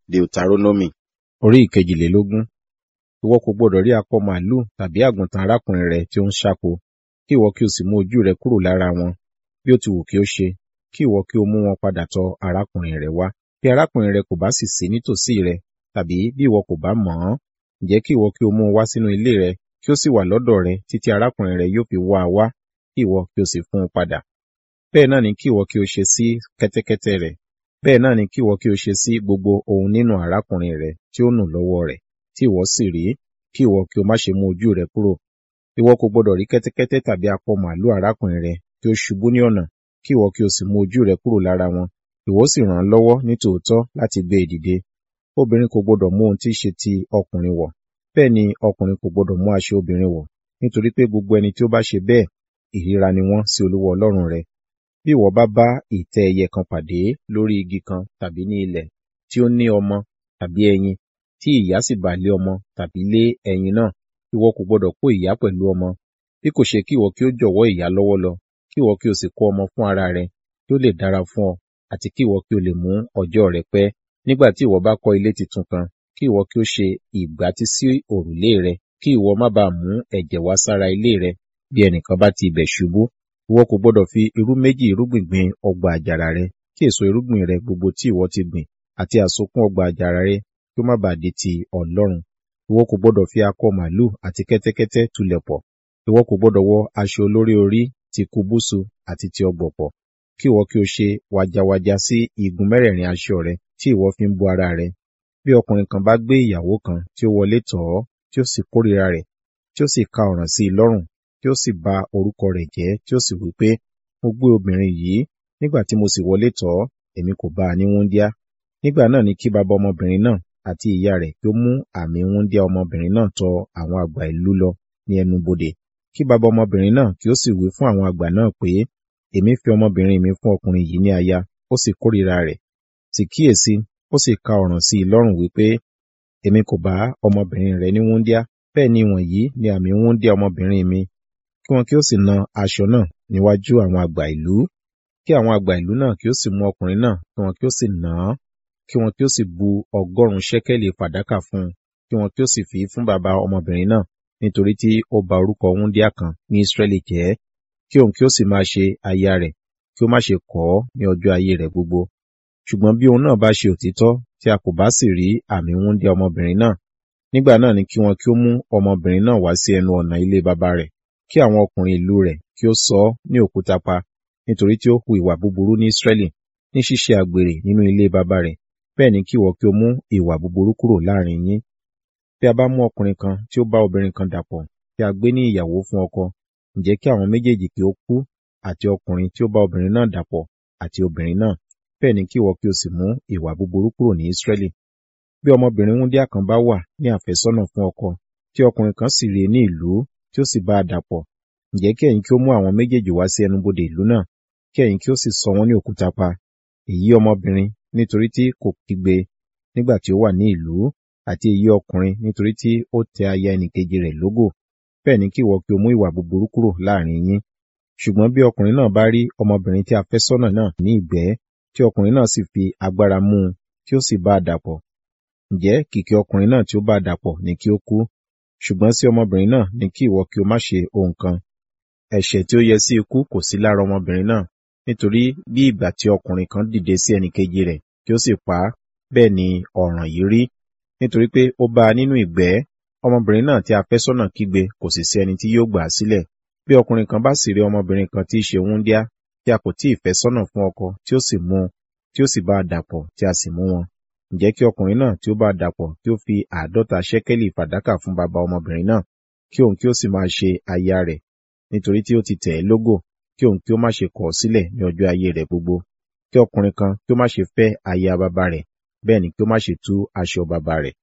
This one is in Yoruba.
Deuteronomy orí ìkejìlélógún. Ìwọ kò gbọdọ̀ rí akọ màlúù tàbí àgùntàn arákùnrin rẹ tí ó ń ṣáko, kí ìwọ kí o sì mú ojú rẹ kúrò lára wọn, bí ó ti wù kí ó ṣe, kí ìwọ kí o mú wọn padà tọ arákùnrin rẹ wá. Bí arákùnrin rẹ kò bá sì sí nítòsí rẹ, tàbí bí ìwọ kò bá mọ̀ ọ́n, ǹjẹ́ kí ìwọ kí o mú un wá sínú ilé rẹ, kí ó sì wà lọ́dọ̀ rẹ títí arákùnrin rẹ yóò fi wá a wá, kí ìwọ kí o sì fún un padà. Bẹ́ẹ̀ náà ni kí ìwọ kí o ṣe sí kẹ́tẹ́kẹ́tẹ́ rẹ̀. Bẹ́ẹ̀ náà ni kí ìwọ kí o ṣe sí gbogbo ohun nínú arákùnrin rẹ tí ó nù lọ́wọ́ rẹ̀, tí ìwọ sì rí, kí ìwọ kí o má ṣe mú ojú rẹ kúrò. Ìwọ kò gbọdọ̀ rí kẹ́tẹ́kẹ́tẹ́ tàbí akọ màlúù arákùnrin rẹ tí ó ṣubú ní ọ̀nà, kí ìwọ kí o sì mú ojú rẹ kúrò lára wọn, ìwọ sì ràn án lọ́wọ́ ní tòótọ́ láti gbé e dìde. Obìnrin kò gbọdọ̀ mú ohun tí í ṣe ti ọkùnrin wọ̀, bẹ́ẹ̀ ni ọkùnrin kò gbọdọ̀ mú aṣọ obìnrin wọ̀, nítorí pé gbogbo ẹni tí ó bá ṣe bẹ́ẹ̀, ìríra ni wọ́n sí Olúwa Ọlọ́run rẹ. Bí ìwọ bá bá ìtẹ́ ẹyẹ kan pàdé lórí igi kan tàbí ní ilẹ̀ tí ó ní ọmọ tàbí ẹyin, tí ìyá sì bà lé ọmọ tàbí lé ẹyin náà, ìwọ kò gbọdọ̀ kó ìyá pẹ̀lú ọmọ, bí kò ṣe kí ìwọ kí ó jọ̀wọ́ ìyá lọ́wọ́ lọ, kí ìwọ kí o sì kó ọmọ fún ara rẹ, kí ó lè dára fún ọ, àti kí ìwọ kí o lè mú ọjọ́ rẹ pẹ́. Nígbà tí ìwọ bá kọ́ ilé titun kan, kí ìwọ kí ó ṣe ìgbátí sí òrùlé rẹ, kí ìwọ má baà mú ẹ̀jẹ̀ wá sára ilé rẹ, bí ẹnìkan bá ti ibẹ̀ ṣubú. Ìwọ kò gbọdọ̀ fi irú méjì irúgbìn gbin ọgbà àjàrà rẹ, kí èso irúgbìn rẹ gbogbo tí ìwọ ti gbìn, àti àsokún ọgbà àjàrà rẹ, kí ó má baà di ti Ọlọ́run. Ìwọ kò gbọdọ̀ fi akọ màlúù àti kẹ́tẹ́kẹ́tẹ́ tulẹ̀ pọ̀. Ìwọ kò gbọdọ̀ wọ aṣọ olórí orí ti kúbúsù àti ti ọ̀gbọ̀pọ̀, kí ìwọ kí o ṣe wàjàwàjà sí igun mẹ́rẹ̀ẹ̀rin aṣọ rẹ tí ìwọ fi ń bo ara rẹ. Bí ọkùnrin kan bá gbé ìyàwó kan tí ó wọlé tọ̀ ọ́, tí ó sì kórìíra rẹ̀, tí ó sì ka ọ̀ràn sí i lọ́rùn, tí ó sì ba orúkọ rẹ̀ jẹ́, tí ó sì wí pé, mo gbé obìnrin yìí, nígbà tí mo sì wọlé tọ̀ ọ́, èmi kò bá a ní wúńdíá. Nígbà náà ni kí baba ọmọbìnrin náà àti ìyá rẹ̀ kí ó mú àmì wúńdíá ọmọbìnrin náà tọ àwọn àgbà ìlú lọ ní ẹnu bodè. Kí baba ọmọbìnrin náà kí ó sì wí fún àwọn àgbà náà pé, èmi fi ọmọbìnrin mi fún ọkùnrin yìí ní aya, ó sì kórìíra rẹ̀. Sì kíyèsi, ó sì ka ọ̀ràn sí i lọ́rùn wípé, èmi kò bá ọmọbìnrin rẹ ní wúńdíá, bẹ́ẹ̀ ni wọ̀nyí ni àmì wúńdíá ọmọbìnrin mi. Kí wọn kí ó sì na aṣọ náà níwájú àwọn àgbà ìlú. Kí àwọn àgbà ìlú náà kí ó sì mú ọkùnrin náà, kí wọn kí ó sì nà án, kí wọn kí ó sì bu ọgọ́rùn-ún ṣẹ́kẹ́lì fàdákà fún un, kí wọn kí ó sì fi fún baba ọmọbìnrin náà, nítorí tí ó ba orúkọ wúńdíá kan ní Ísírẹ́lì jẹ́, kí òun kí ó sì máa ṣe aya rẹ̀, kí ó má ṣe kọ̀ ọ́ ní ọjọ́ ayé rẹ̀ gbogbo. Ṣùgbọ́n bí òun náà bá ṣe òtítọ́, tí a kò bá sì rí àmì wúńdíá ọmọbìnrin náà, nígbà náà ni kí wọn kí ó mú ọmọbìnrin náà wá sí ẹnu ọ̀nà ilé baba rẹ̀, kí àwọn ọkùnrin ìlú rẹ̀ kí ó sọ ọ́ ní òkúta pa, nítorí tí ó hu ìwà búburú ní Ísírẹ́lì, ní ṣíṣe àgbèrè nínú ilé baba rẹ̀, bẹ́ẹ̀ ni kí ìwọ kí o mú ìwà búburú kúrò láàrin yín. Bí a bá mú ọkùnrin kan tí ó bá obìnrin kan dàpọ̀, tí a gbé ní ìyàwó fún ọkọ, ǹjẹ́ kí àwọn méjèèjì kí ó kú, àti ọkùnrin tí ó bá obìnrin náà dàpọ̀, àti obìnrin náà, bẹ́ẹ̀ ni kí ìwọ kí o sì mú ìwà búburú kúrò ní Ísírẹ́lì. Bí ọmọbìnrin wúńdíá kan bá wà ní àfẹ́sọ́nà fún ọkọ, tí ọkùnrin kan sì rí i ní ìlú, tí ó sì bá a dàpọ̀, ǹjẹ́ kí ẹ̀yin kí ó mú àwọn méjèèjì wá sí ẹnubodè ìlú náà, kí ẹ̀yin kí ó sì sọ wọ́n ní òkúta pa. Èyí ọmọbìnrin nítorí tí kò kígbe nígbà tí ó wà ní ìlú, àti èyí ọkùnrin nítorí tí ó tẹ aya ẹnìkejì rẹ̀ lógò, bẹ́ẹ̀ ni kí ìwọ kí o mú ìwà búburú kúrò láàrin yín. Ṣùgbọ́n bí ọkùnrin náà bá rí ọmọbìnrin tí a fẹ́ sọ́nà náà ní ìgbẹ́, tí ọkùnrin náà sì fi agbára mú un, tí ó sì bá a dàpọ̀, ǹjẹ́ kìkì ọkùnrin náà tí ó bá a dàpọ̀ ni kí ó kú. Ṣùgbọ́n sí ọmọbìnrin náà ni kí ìwọ kí o má ṣe ohun kan. Ẹ̀ṣẹ̀ tí ó yẹ sí ikú kò sí lára ọmọbìnrin náà, nítorí bí ìgbà tí ọkùnrin kan dìde sí ẹnìkejì rẹ̀ kí ó sì pa á, bẹ́ẹ̀ ni ọ̀ràn yìí rí, nítorí pé ó bá a nínú ìgbẹ́, ọmọbìnrin náà tí a fẹ́ sọ́nà kígbe kò sì sí ẹni tí yóò gbà á sílẹ̀. Bí ọkùnrin kan bá sì rí ọmọbìnrin kan tí í ṣe wúńdíá, tí a kò tí ì fẹ́ sọ́nà fún ọkọ, tí ó sì mú un, tí ó sì bá a dàpọ̀, tí a sì mú wọn. Ǹjẹ́ kí ọkùnrin náà tí ó bá a dàpọ̀ kí ó fi àádọ́ta ṣẹ́kẹ́lì fàdákà fún baba ọmọbìnrin náà, kí òun kí ó sì máa ṣe aya rẹ̀, nítorí tí ó ti tẹ̀ ẹ́ lógò, kí òun kí ó má ṣe kọ̀ ọ́ sílẹ̀ ní ọjọ́ ayé rẹ̀ gbogbo. Kí ọkùnrin kan kí ó má ṣe fẹ́ aya baba rẹ̀, bẹ́ẹ̀ ni kí ó má ṣe tú aṣọ baba rẹ̀.